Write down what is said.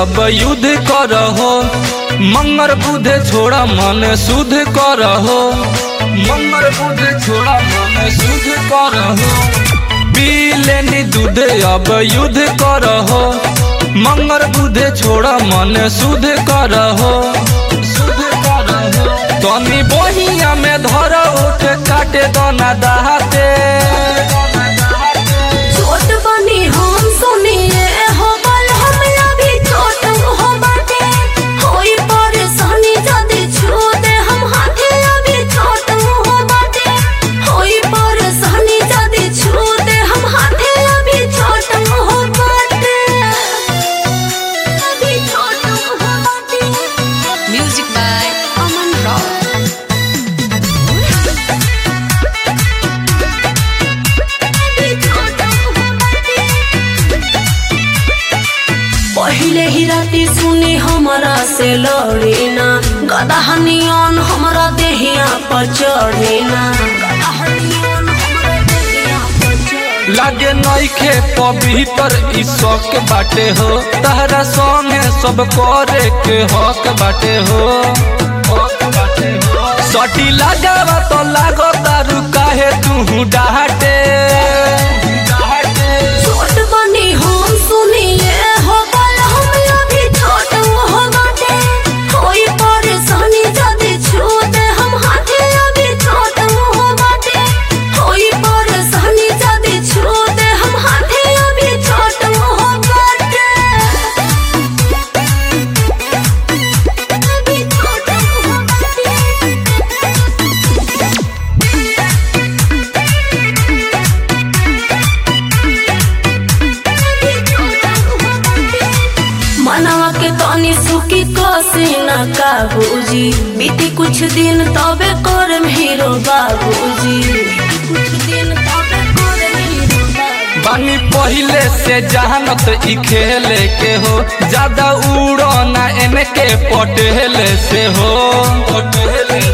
अब युद्ध करहो मंगर बुध छोड़ा मन शुद्ध करहो मंगर बुध छोड़ा मन शुद्ध करहो पी लेनी दूध अब युद्ध करहो मंगर बुध छोड़ा मन शुद्ध करहो शुद्ध करहो तनी बहिया में धर उठ काटे दना दहाते छोट बनी हम सुनिए हो बल हम अभी छोट हो बाटे होई परेशानी जदी छू दे हम हाथे अभी छोट हो बाटे होई परेशानी जदी छू दे हम हाथे अभी छोट हो बाटे अभी छोट हो बाटे Music by Aman Rock. पहिले ही राती सुनी हमरा से लड़ी ना गदहनियन हमरा देहिया पर चढ़े ना गदहनियन हमरा देहिया पर चढ़े लागे नइखे पवित्र ई शौक बाटे हो तहरा संगे सब करे के हक बाटे हो हक बाटे हो सटी लगावा तो लागो तारू काहे तू डाटे छोट बनी हम सुनिए हो बल हम अभी छोट हो बाटे होई परेशानी जदी छू दे हम हाथे अभी छोट हो बाटे होई परेशानी जदी छू दे हम हाथे अभी छोट हो बाटे अभी छोट हो बाटे मनवा के तनी सुखी कसी न काबूजी बीती कुछ दिन तबे कर हीरो बाबूजी कुछ दिन तबे कर हीरो बाबूजी बानी पहिले से जहानत ई खेले के हो ज्यादा उड़ो ना एने के पटेले से हो पटेले